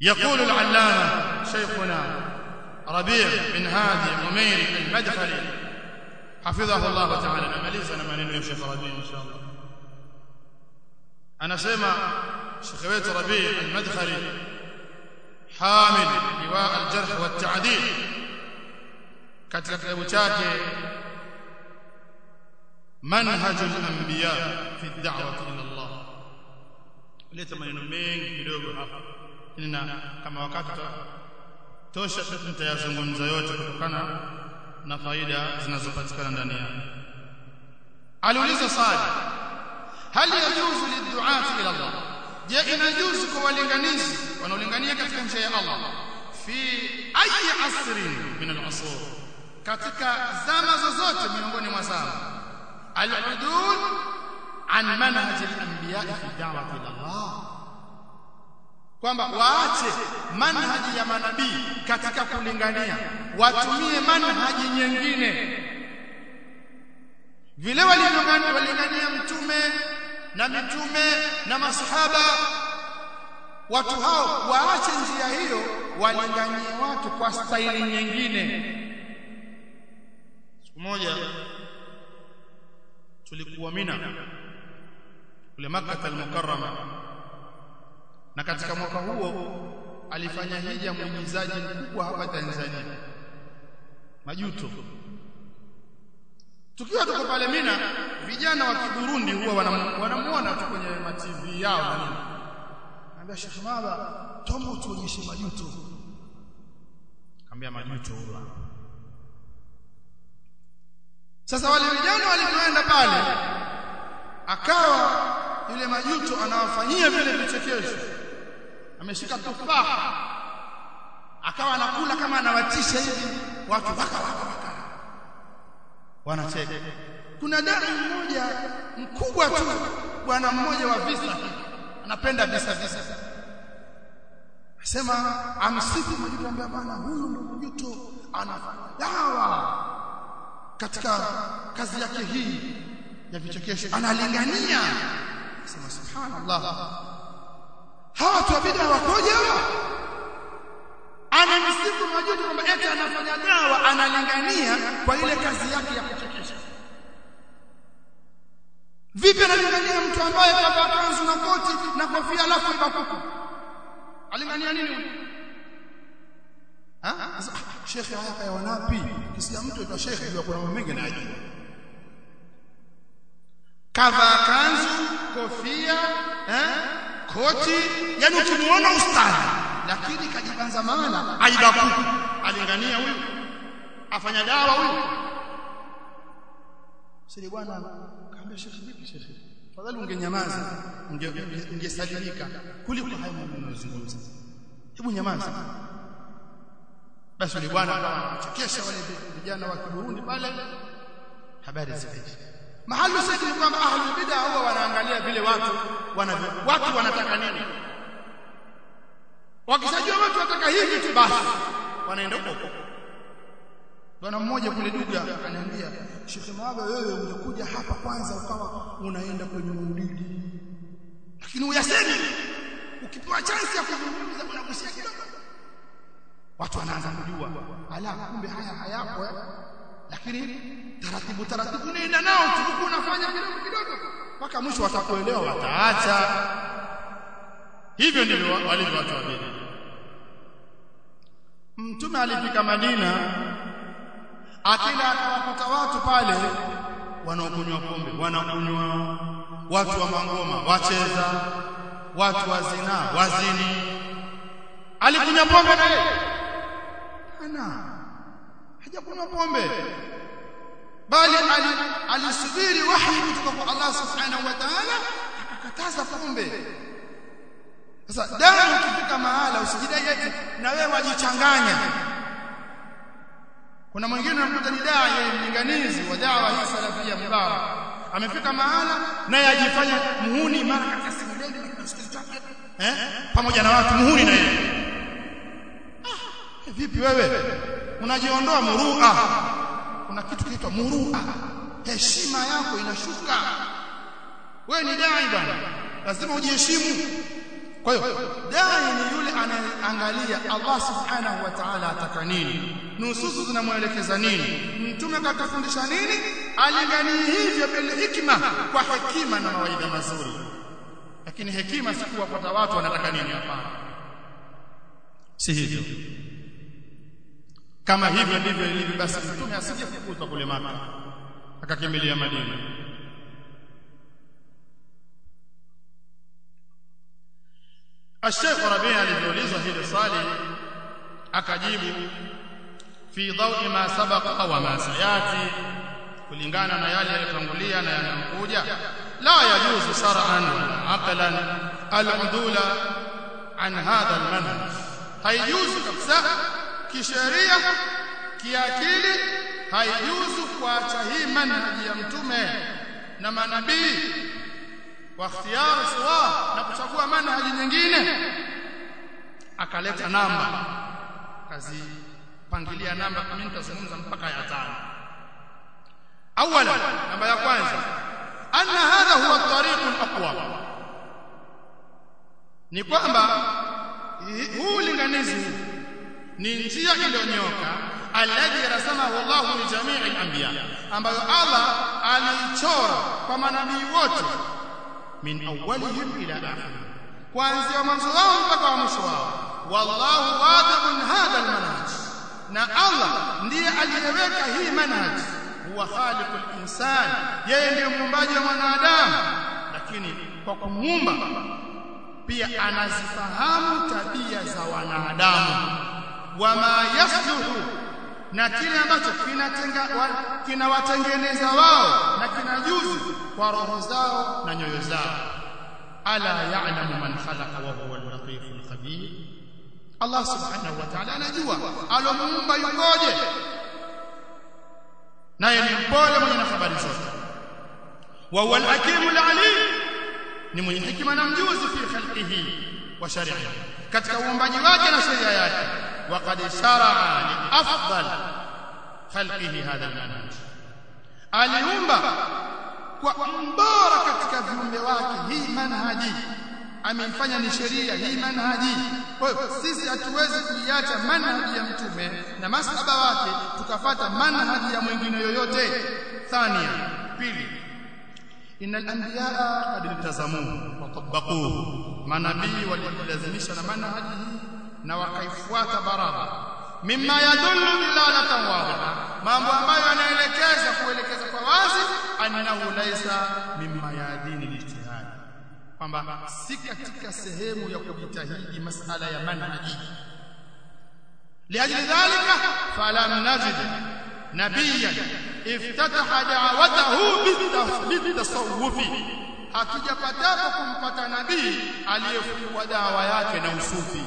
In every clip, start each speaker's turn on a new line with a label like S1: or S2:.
S1: يقول العلامة شيخنا ربيع بن هادي عمير المدخلي حفظه الله تعالى نمaliza na maneno ya Sheikh Rabi inshallah anasema Sheikh wetu Rabi al-Madkhali hamil liwa al-jarh wa at-ta'dil katika kitabu chake manhaj al-anbiya fi ad-da'wah ila Allah leta maneno mengi kidogo hapa na kama wakati tosha tutayazungumza yote kutokana na faida zinazopatikana ndani yake aliuliza swali hal yajuzu lidduati ila Allah je inajuzu kwa walinganizi wanaolingania katika njia ya Allah fi ayi asrin min al-asur katika zama zozote miongoni mwa zama al-udud an manhaj al-anbiya fi da'wati ila Allah kwamba waache manhaji ya manabii katika kulingania watumie manhaji nyingine vile walilingania mtume na mitume na masahaba watu hao waache njia hiyo walinganie watu kwa staili nyingine siku moja tulikuwa Mina kule Makkah al-Mukarrama na katika mwaka huo alifanya hija mwigizaji mkubwa hapa Tanzania majuto tukiwa tuko pale Mina vijana wa Kiburundi huwa wanamuona tu kwenye ma TV yao na nini anambia Sheikh Maba tombo tuonyeshe majuto kaambia majuto huwa sasa wale vijana walipoenda pale akawa yule majuto anawafanyia vile vichekesho ameshika tufaha akawa anakula kama anawatisha hivi watu waka waka waka wanacheka kuna dada mmoja mkubwa tu bwana mmoja wa visa anapenda visa visa asema amsifu majuto ambaye bwana huyu ndo majuto anafanya dawa katika kazi yake hii ya vichekesho analingania sema subhanallah hawa watu wa bid'a wakoje hawa anamsifu majuto kwamba eti anafanya dawa analingania kwa ile kazi yake ya kuchekesha vipi analingania mtu ambaye kavaa kanzu na koti na kofia alafu ibakuku alingania nini huyu shekhe haya kaya wanapi kisia mtu aitwa shekhe ndio kuna mambo mengi najua kavaa kanzu kofia eh koti yani ukimuona ustadi lakini kajibanza maana aibakuku alingania huyu afanya dawa huyu sisi bwana kaambia shekhi vipi shekhi fadhali ungenyamaza ungesalimika kuliko haya mambo unayozungumza hebu nyamaza basi yule bwana akachekesha wale vijana wa Burundi pale habari zikaisha mahali sasa ni kwamba ahlul bid'a huwa wanaangalia vile watu wanavyo watu wanataka nini wakishajua watu wataka hivi tu basi wanaenda huko bwana mmoja kule duga ananiambia Sheikh Maaba wewe ungekuja hapa kwanza ukawa unaenda kwenye maulidi lakini uyasemi ukipewa chance ya kuzungumza unagusia kidogo watu wanaanza kujua ala kumbe haya hayapo eh? lakini taratibu taratibu nenda nao tu unafanya kidogo kidogo mpaka mwisho watakuelewa wataacha hivyo ndivyo walivyo watu wa bid'a mtume alifika Madina akila akawakuta watu pale wanaokunywa pombe wanakunywa watu wa mangoma wacheza watu wa zina wazini alikunywa pombe na yeye ana hajakunywa pombe bali alisubiri wahi kutoka kwa Allah subhanahu wa ta'ala akakataza pombe sasa dawa ukifika mahala usijidai eti na wewe wajichanganya kuna mwingine anakuta ni dawa yeye mlinganizi wa dawa hii salafia mubarak amefika mahala naye ajifanya muhuni mara katika simuleni eh pamoja na watu muhuni na yeye ah, vipi wewe unajiondoa murua kuna kitu kinaitwa murua heshima yako inashuka wewe ni dai bwana lazima ujiheshimu kwa hiyo dai ni yule angalia Allah subhanahu wa ta'ala ataka nini nususu zinamwelekeza nini mtume katufundisha nini alinganie hivyo bil hikma kwa hekima na mawaidha mazuri lakini hekima si kuwapata watu wanataka nini hapana si hivyo kama hivyo ndivyo ilivyo basi mtume asingefukuzwa kule maka akakimbilia Madina الشيخ ربيع alivyolizwa hili swali akajibu fi dhawi ma sabaqa wa ma sayati kulingana na yale yaliyotangulia na yanayokuja la yajuzu shar'an wala aqlan al-udula an hadha al-manhaj haijuzu kabisa kisheria kiakili haijuzu kuacha hii manhaji ya mtume na manabii wa ikhtiyar sawa na kuchagua manhaji nyingine akaleta namba kazi pangilia namba mimi nitazungumza mpaka ya tano awala namba ya kwanza anna hadha huwa at-tariq al-aqwa ni kwamba huu linganizi ni njia iliyonyoka alladhi rasamahu Allahu li jami'i al-anbiya ambayo Allah alichora kwa manabii wote min awwalihim ila akhirih kuanzia mwanzo wao mpaka wa mwisho wao wallahu wadibun hadha almanhaj na Allah ndiye aliyeweka hii manhaj huwa khaliqul insan yeye ndiye muumbaji wa mwanadamu lakini kwa kumuumba pia anazifahamu tabia za wanadamu wama yasluhu na kile ambacho kinawatengeneza wao na kinajuzu kwa roho zao na nyoyo zao ala ya'lamu man khalaqa wa huwa al-latif al-khabir Allah subhanahu wa ta'ala anajua alomuumba yukoje naye ni mpole mwenye na habari zote wa huwa al-hakim al-alim ni mwenye hikima na mjuzi fi khalqihi wa shari'ihi katika uumbaji wake na sheria yake وقد شرع لافضل خلقه هذا المنهج aliumba kwa mbora katika viumbe wake hii manhaji ameifanya ni sheria hii manhaji kwa hiyo sisi hatuwezi kuiacha manhaji ya mtume na masaba wake tukafata manhaji ya mwingine yoyote thania pili innal anbiyaa qad iltazamuhu wa tabaquhu manabii walilazimisha na manhaji hii na wakaifuata barabara mimma yadullu dilalatan wadhiha mambo ambayo yanaelekeza kuelekeza kwa wazi annahu laisa mimma yadini lijtihad kwamba si katika sehemu ya kujitahidi masala ya manhaji liajli dhalika falam najid nabiyan iftataha da'watahu bitasawufi hakijapatapo kumpata nabii aliyefungua dawa yake na usufi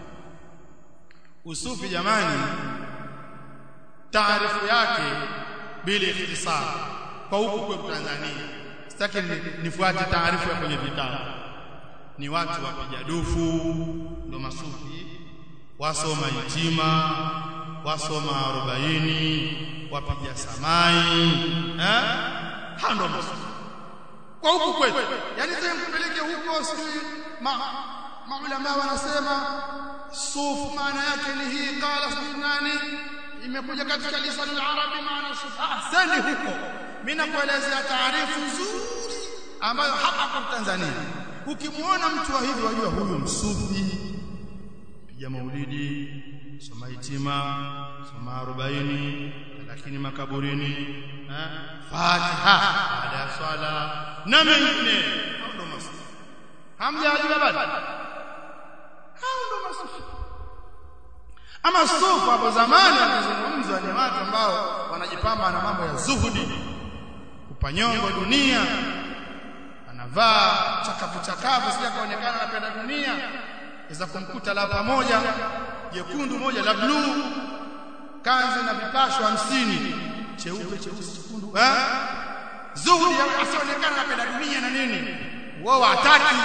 S1: usufi jamani taarifu yake bila ikhtisar kwa huku kwetu Tanzania sitaki nifuate taarifu ya kwenye vitabu ni watu wapiga dufu ndo masufi wasoma itima wasoma arobaini wapiga samai eh hando masufi kwa huku kwetu yani sasa mpeleke huko sijui ma maulama wanasema suf maana yake ni hii qala nani imekuja katika lisan al-arabi maana suf ahsani huko mimi nakuelezea taarifu nzuri ambayo hapa kwa Tanzania ukimuona mtu wa hivi wajua huyu msufi piga maulidi soma hitima soma 40 lakini makaburini eh fatiha baada ya swala na mengine ndo masufi hamjajua bado hao ndo masufi ama sufu hapo zamani wakizungumzwa ni watu ambao wanajipamba na mambo ya zuhudi kupanyongo dunia anavaa chakapu chakapu sija kaonekana anapenda dunia iza kumkuta la pamoja jekundu moja la bluu kanzu na vipasho hamsini cheupe cheusi chekundu eh zuhudi asionekana anapenda dunia na nini wao hataki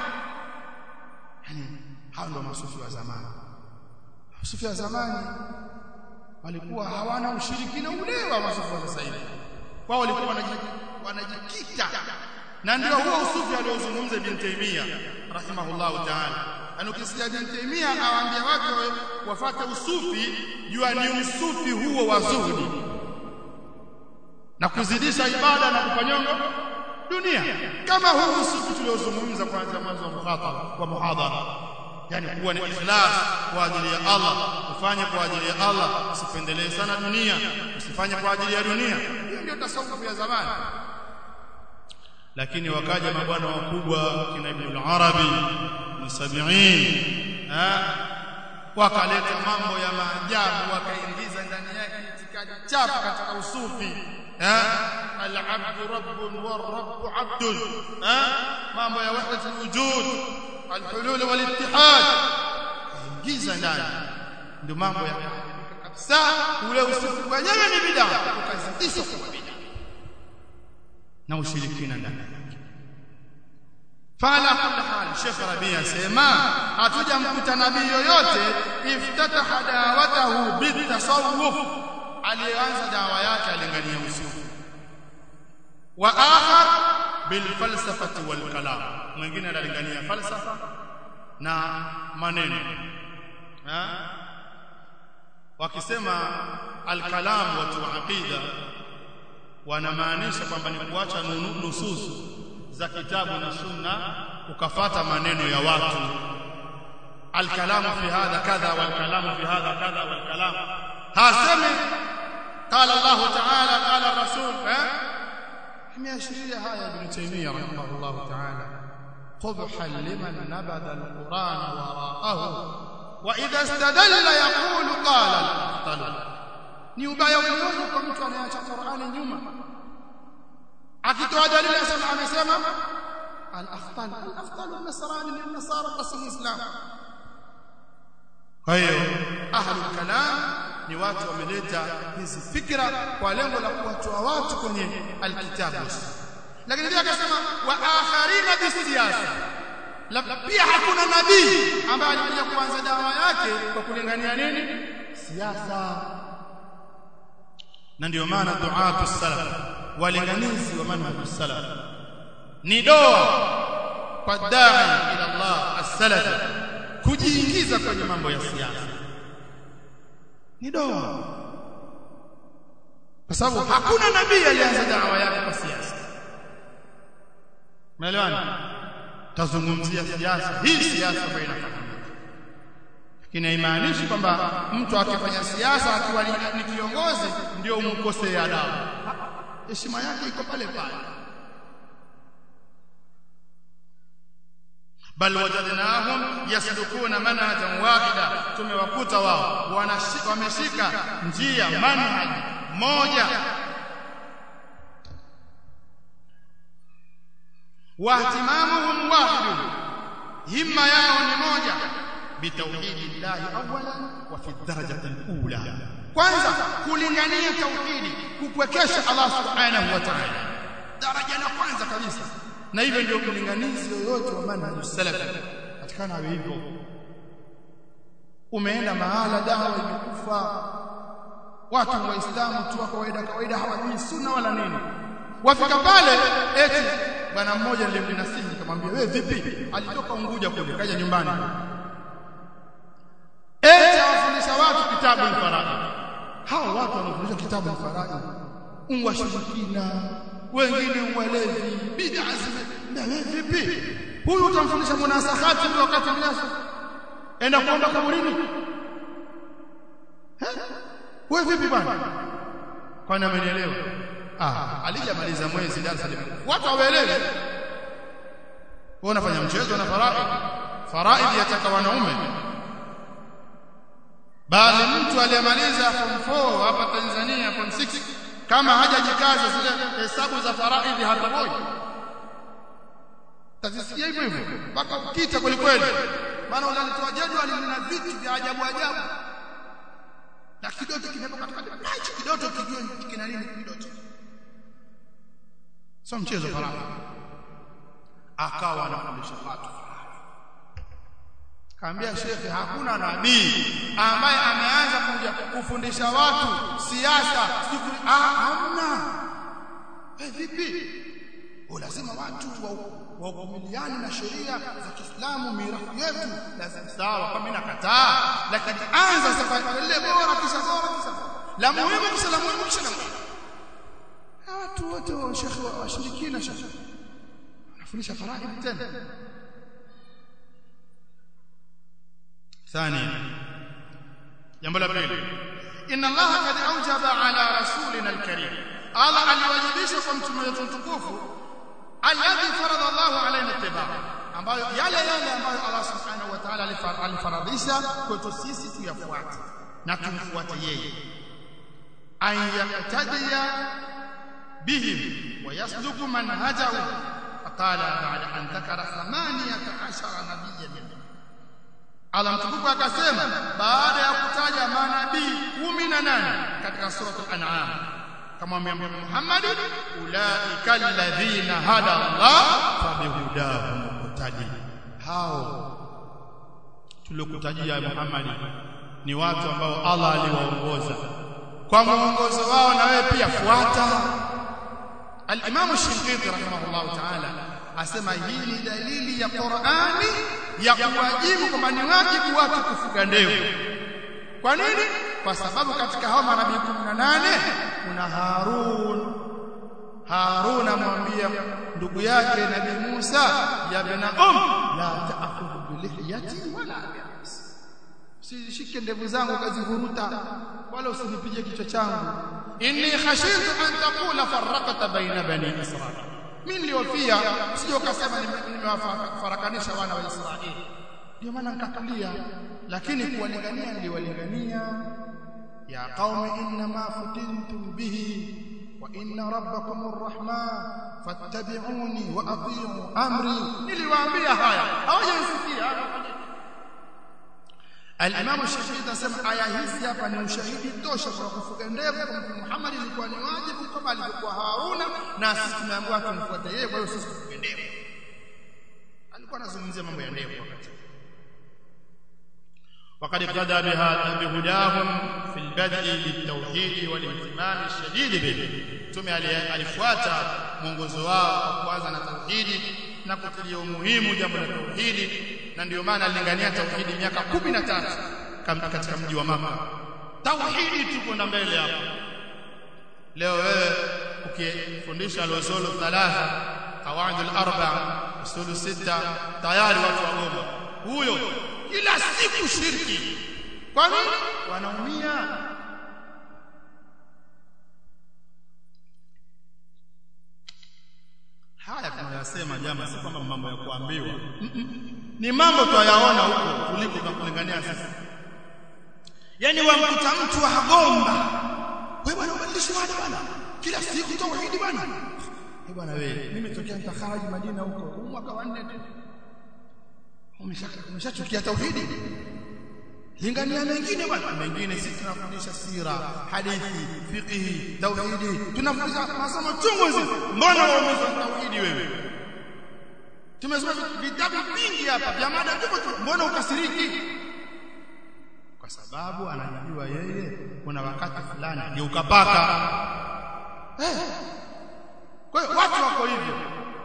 S1: yani hao ndio masufi wa zamani masufi wa zamani walikuwa hawana ushirikina ule wa masufi wa sasa hivi wao walikuwa wanajikita na ndio huo usufi aliozungumza Ibn Taymiyyah rahimahullahu ta'ala yani ukisikia Ibn Taymiyyah awaambia watu wafate usufi jua ni usufi huo wa zuhudi na kuzidisha ibada na kupanyongo dunia kama huu usufi tuliozungumza kwanza mwanzo wa muhadhara wa muhadhara yani kuwa ni ikhlas kwa ajili ya Allah ufanye kwa ajili ya Allah usipendelee sana dunia usifanye kwa ajili ya dunia hiyo ndio tasawuf ya zamani lakini wakaja mabwana wakubwa kina Ibn al-Arabi musabiin wakaleta mambo ya maajabu wakaingiza ndani yake itikadi chafu katika usufi al-abd rabbun war-rabb 'abdun mambo ya wahdat al-wujud al-hulul wal-ittihad ingiza ndani ndio mambo ya kabisa ule usufi wenyewe ni bid'a ukazidisha kwa bid'a na ushirikina ndani yake fala kulli hal Sheikh Rabi asema hatujamkuta nabii yoyote iftataha dawatahu bitasawuf alianza dawa yake alingania usufi wa akhar bil falsafati wal kalam mwingine analingania falsafa na maneno ha? wakisema al kalam watu wa aqida wanamaanisha kwamba ni kuacha nususu za kitabu na sunna ukafata maneno ya watu alkalamu fi hadha kadha walkalamu fi hadha kadha walkalam hasemi qala Allah ta'ala qala rasul eh imeashiria haya ibn taymiyyah rahimahullah ta'ala qubhan liman nabada alquran wara'ahu wa idha istadalla yaqulu qala al-afdal ni ubaya ulioje kwa mtu anayeacha Qur'ani nyuma akitoa dalili asema amesema al-afdal al-afdal an-nasrani lin-nasara qasim islam kwa hiyo ahlul kalam ni watu wameleta hizi fikra kwa lengo la kuwatoa watu kwenye alkitabu lakini pia akasema wa akharina bisiyasa pia hakuna nabii ambaye alikuja kuanza dawa yake kwa kulingania nini siasa na ndio maana duatu salaf walinganizi wa manhaj salaf ni doa kwa dai ila Allah as-salaf kujiingiza kwenye mambo ya siasa ni doa kwa sababu hakuna nabii alianza dawa yake kwa siasa umeelewana tazungumzia siasa hii siasa ambayo inafahamika lakini haimaanishi kwamba mtu akifanya siasa akiwa ni kiongozi ndio umkosee adabu heshima yake iko pale pale bal wajadnahum yaslukuna manhajan wahida tumewakuta wao wameshika njia manhaj moja wahtimamuhum wahid himma yao ni moja bitauhidi llahi awalan wa fi darajati alula kwanza kulingania tauhidi kupwekesha Allah subhanahu wa ta'ala daraja la kwanza kabisa na hivyo ndio kulinganizi yoyote wa manhaj salaf katikana awe hivyo umeenda mahala dawa imekufa watu waislamu tu wa kawaida kawaida hawajui sunna wala nini wafika pale eti bwana mmoja nilimnasihi nikamwambia wewe vipi alitoka Unguja kule kaja nyumbani eti awafundisha watu kitabu al-faraid hao watu wanafundisha kitabu al-faraid unwashirikina wengine walevi bid'a na wewe vipi huyu utamfundisha munasahati ule wakati mnasa enda kuomba kaburini wewe vipi bwana kwani amenielewa ah alijamaliza mwezi darasa limekuwa watu hawaelewi wewe unafanya mchezo na faraid faraid yataka wanaume bali mtu aliyemaliza form 4 hapa Tanzania form 6 kama hajajikaza zile hesabu za faraidhi hatoboi tazisikia hivyo hivyo mpaka ukita kweli kweli maana unalitoa jadwali lina vitu vya ajabu ajabu na kidoto kimepo katikati hicho kidoto kijue kina nini kidoto sio mchezo faraidhi akawa anafundisha watu kaambia shekhe hakuna nabii ambaye ameanza kuja kufundisha watu siasa ah hamna eh vipi lazima watu wakuvumiliane na sheria za Kiislamu mirathi yetu lazima sawa kwa mimi nakataa lakini anza safari ile bora kisha bora kisha la muhimu kisha la muhimu kisha la muhimu watu wote wa shekhi washirikina shekhi anafundisha faraid tena ثانيا jambo la pili inna allaha qad awjaba ala rasulina alkarim allah aliwajibisha kwa mtume wetu mtukufu alladhi farada allah alaina ittiba ambayo yale yale ambayo allah subhanahu wa ta'ala alifaradhisha kwetu sisi tuyafuate na tumfuate yeye an yaqtadiya bihim wa yasluku manhajahu faqala ba'da an dhakara 18 nabiyyan Allah mtukufu akasema baada ya kutaja manabii 18 katika suratul an'am kamwambia Mtume Muhammad ulaika alladhina hada Allah fabihudahu muqtadi hao tuliokutajia Muhammad ni watu ambao Allah aliwaongoza kwa mwongozo wao na wewe pia fuata al-Imam Shinqiti rahimahullah ta'ala asema hii ni dalili ya Qur'ani ya kuwajibu kwamba ni wajibu watu kufuga ndevu kwa nini kwa sababu katika hao manabii 18 kuna Harun Harun amwambia ndugu yake Nabii Musa ya bena um la ta'khudhu bi lihiyati wala bi'as usishike ndevu zangu ukazivuruta wala usinipige kichwa changu inni khashitu an taqula farraqta baina bani israil mimi niliofia sio ukasema nimewafarakanisha wana wa Israeli ndio maana nikatulia lakini kuwalingania niliwalingania ya qaumi inna ma futintum bihi wa inna rabbakum arrahman fattabi'uni wa ati'u amri niliwaambia haya hawajasikia Al-Imam Shafi'i anasema aya hizi hapa ni ushahidi tosha kwa kufuga ndevu kwa Mtume Muhammad ilikuwa ni wajibu kama alivyokuwa Haruna na sisi tumeambiwa tumfuate yeye kwa hiyo sisi tufuge ndevu. Alikuwa anazungumzia mambo ya ndevu wakati. وقد اقتدى بها بهداهم في البدء بالتوحيد والاهتمام الشديد به ثم alifuata mwongozo wao kuanza na tauhidi na kutilia umuhimu jambo la tauhidi na ndio maana alilingania tauhidi miaka 13 katika mji wa Maka tauhidi tuko na mbele hapo leo wewe ukifundisha al-usul thalatha qawaid al-arba usul sita tayari watu wagoma huyo kila siku shirki kwa nini wanaumia haya tunayasema jamaa si kwamba mambo ya kuambiwa ni mambo twayaona huko kuliko na kulingania sisi yani wamkuta mtu agomba wewe bwana ubadilishi wada bwana kila siku tauhidi bwana eh bwana wewe mimi tokea nitakharaji Madina huko mwaka wa 4 tu umeshachukia tauhidi lingania mengine bwana mengine sisi tunafundisha sira hadithi fiqhi tauhidi tunafundisha masomo chungu hizi mbona waumeza tauhidi wewe tumesoma vitabu vingi hapa vya mada tupo tu mbona ukasiriki kwa sababu anajua yeye kuna wakati fulani geuka paka eh kwa hiyo watu wako hivyo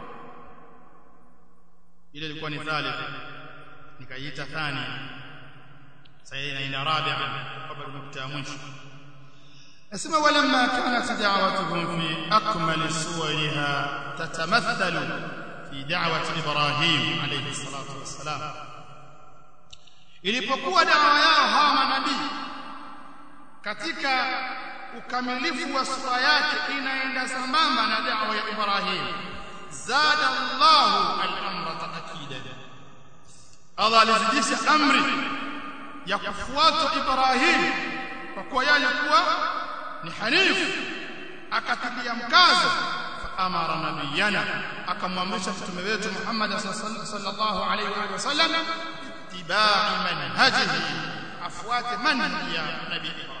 S1: ile ilikuwa ni thalith nikaiita thani sasa inaenda rabi'a kabla nukta ya mwisho asema walamma kanat da'watuhum fi akmal suwariha tatamathalu fi da'wati ibrahim alayhi salatu wassalam ilipokuwa dawa yao hawa manabii katika ukamilifu wa sura yake inaenda sambamba na dawa ya ibrahim zada Allahu al-amra ta'kidan Allah alizidisha amri ya kufuata Ibrahim kwa kuwa yeye alikuwa ni hanifu akatilia mkazo amara nabiyana akamwamrisha mtume wetu Muhammad sallallahu alaihi wa sallam ittiba'i manhajihi afuate manhaji ya nabii Ibrahim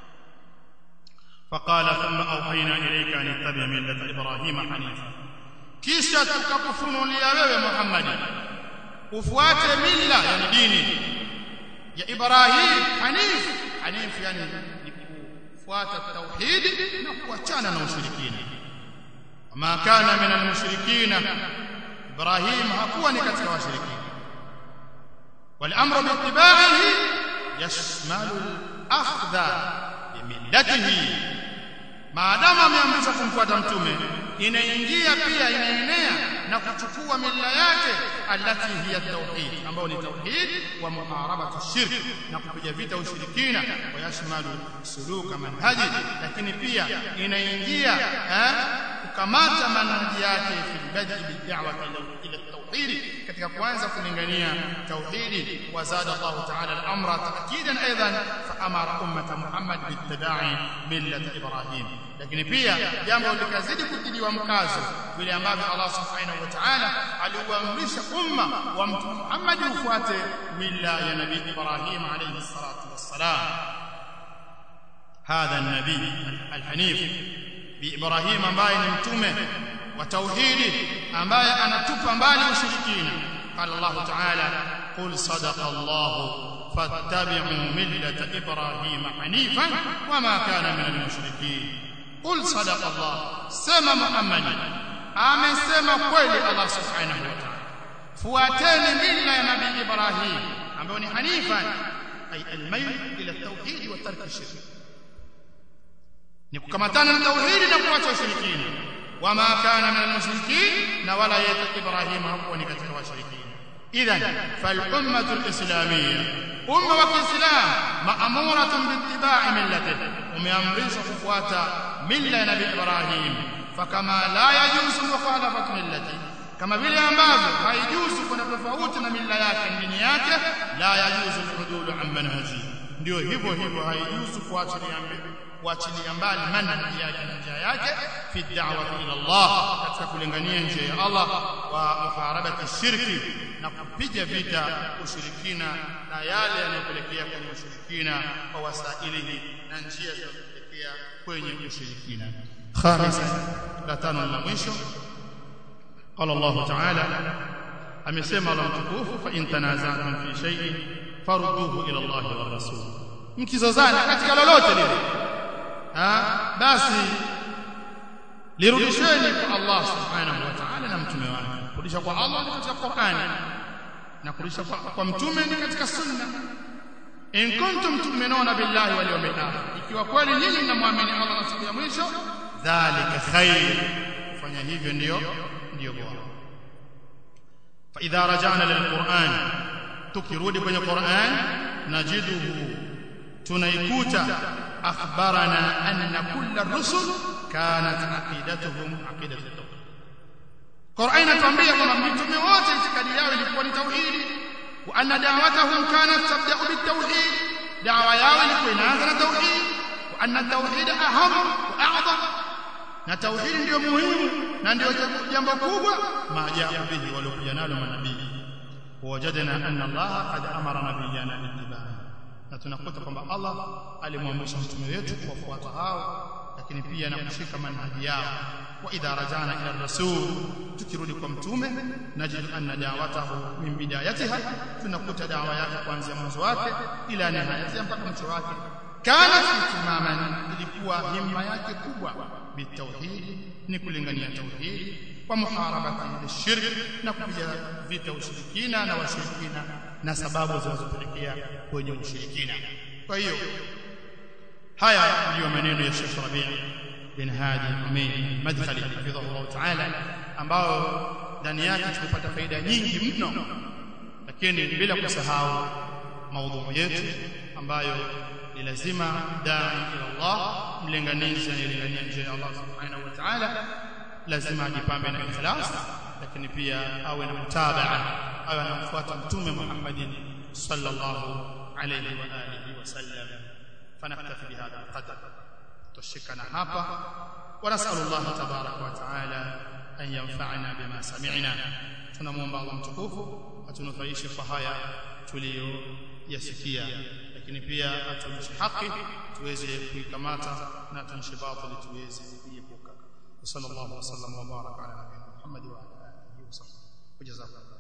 S1: فقال ثم أوحينا إليك أن اتبع ملة إبراهيم حنيفا kisha tukakufunulia wewe Muhammad ufuate mila yani dini ya Ibrahim Hanif Hanif yani ni kufuata tauhidi na kuachana na ushirikina ma kana min almushrikina Ibrahim hakuwa ni katika washirikina والامر باتباعه يشمل الاخذ بملته maadamu ameamrishwa kumfuata mtume inaingia pia inaenea na kuchukua mila yake alati hiya tauhid ambayo ni tauhid wa muharabatu shirk na kupiga vita ushirikina wa yashmalu suluka manhaji lakini pia inaingia kukamata manhaji yake fil bad'i bid'awati ila tauhid katika kuanza kulingania tauhidi wa zada Allah ta'ala al-amra ta'kidan aidan fa amara ummata Muhammad bittiba'i millati Ibrahim lakini pia jambo likazidi kutiliwa mkazo vile ambavyo Allah subhanahu wa ta'ala aliuamrisha umma wa mtume Muhammad ufuate mila ya nabii Ibrahim alayhi salatu wassalam hadha an-nabi al-hanif bi Ibrahim ambaye ni mtume wa tauhidi ambaye anatupa mbali ushirikina qala Allah ta'ala qul sadaqa Allah fattabi'u millata Ibrahim hanifan wama kana min al-mushrikeen قل صدق الله سما محمد amesema kweli Allah subhanahu wa ta'ala fuateni mila ya nabii Ibrahim ambayo ni hanifan ay almayl ila tauhid wa tark shirk ni kukamatana na tauhidi na kuacha ushirikina wama kana min almushrikin na wala yata Ibrahim hakuwa ni katika washirikina idhan fal ummatu alislamiyya umma wa kiislam ma'muratun biittiba'i millatihi umeamrishwa kufuata mila ya nabii Ibrahim fakama la yajuzu mukhalafatu millati kama vile ambavyo haijuzu kwenda tofauti na mila yake dini yake la yajuzu al-udulu an manhaji ndio hivyo hivyo haijuzu kuachilia kuachilia mbali manhaji yake na njia yake fi da'wati ila Allah katika kulingania njia ya Allah wa muharabati shirki na kupiga vita ushirikina na yale yanayopelekea kwenye ushirikina kwa wasailihi na njia zinazopelekea kwenye ushirikina khamisa la tano la mwisho qala Allah ta'ala amesema Allah mtukufu fa in tanaza'tum fi shay'in farudduhu ila Allah wa rasul mkizozana katika lolote lile ah basi lirudisheni kwa Allah subhanahu wa ta'ala na mtume wake kurudisha kwa Allah ni katika Qur'ani na kurudisha kwa, kwa mtume ni katika sunna in kuntum tu'minuna billahi wal yawmil akhir ikiwa kweli nyinyi mnamwamini Allah na siku ya mwisho dhalika khair kufanya hivyo ndio ndio bora fa idha raja'na lil Qur'an tukirudi kwenye Qur'an najiduhu tunaikuta akhbarana anna kulla rusul kanat aqidatuhum aqidatu tauhid Qur'an inatuambia kwamba mitume wote itikadi yao ilikuwa ni tauhidi wa anna da'watahum kanat tabda'u bitawhid da'wa yao ilikuwa inaanza na tauhid wa anna tauhid aham wa a'zam na tauhid ndio muhimu na ndio jambo kubwa maajabu bihi waliokuja nalo manabii wajadna anna Allah qad amara nabiyana bittiba'i na tunakuta kwamba Allah alimwamrisha mtume wetu kuwafuata hao lakini pia na kushika manhaji yao wa idha rajana ila rasul tukirudi kwa mtume najid anna da'watahu min bidayatiha tunakuta dawa yake kuanzia mwanzo wake ila nihayatiha mpaka mwisho wake kana itimaman ilikuwa himma yake kubwa bitauhid ni kulingania tauhid wa muharabati shirk na kupiga vita ushirikina na washirikina na sababu zinazopelekea kwenye ushirikina kwa hiyo haya ndiyo maneno ya Sheikh Rabi' bin Hadi Umayyi Madkhali hafidhahu ta'ala ambao ndani yake tumepata faida nyingi mno lakini bila kusahau maudhui yetu ambayo ni lazima dai ila Allah mlinganizi anayelingania njia ya Allah subhanahu wa ta'ala lazima ajipambe na ikhlas lakini pia awe na mutabaa awe anamfuata mtume Muhammadin sallallahu alayhi wa alihi wasallam فنكتفي بهذا القدر تشكنا hapa ونسال الله تبارك وتعالى ان ينفعنا بما سمعنا tunamuomba Allah mtukufu atunufaishe kwa haya tuliyoyasikia lakini pia atuonyeshe haki tuweze kuikamata na atuonyeshe batili tuweze kuiepuka sallallahu alaihi wasallam wa baraka ala nabiyina Muhammad wa ala alihi wasallam wajazakallahu